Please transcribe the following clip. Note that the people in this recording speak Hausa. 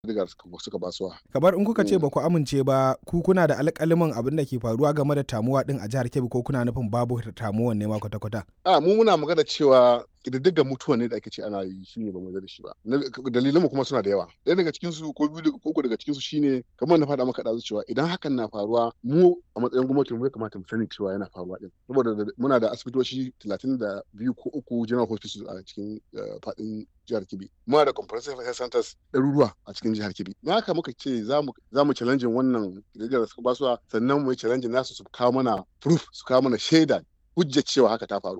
digar suka basuwa. kamar in kuka ce ba ku amince ba ku kuna da alƙaliman abin da ke faruwa game da tamuwa din a jihar Kebbi ko kuna nufin babu tamuwan ne ma kwata-kwata. A mu muna magana cewa ƙididdigar mutuwa ne da ake ce ana yi shi ne ba mu da shi ba. Dalilanmu kuma suna da yawa. Ɗaya daga cikin su ko biyu ko uku daga cikin su shine kamar na faɗa maka ɗazu cewa idan hakan na faruwa mu a matsayin gwamnati mu ya kamata mu sani cewa yana faruwa din. Saboda muna da asibitoci talatin da biyu ko uku general hospitals a cikin faɗin jihar Kebbi. Muna da comprehensive health centers ɗaruruwa a cikin jihar Kebbi. Na haka muka ce za mu challenge wannan ƙididdigar da suka basuwa sannan mu yi challenge nasu su kawo mana proof su kawo mana shaida hujjar cewa haka ta faru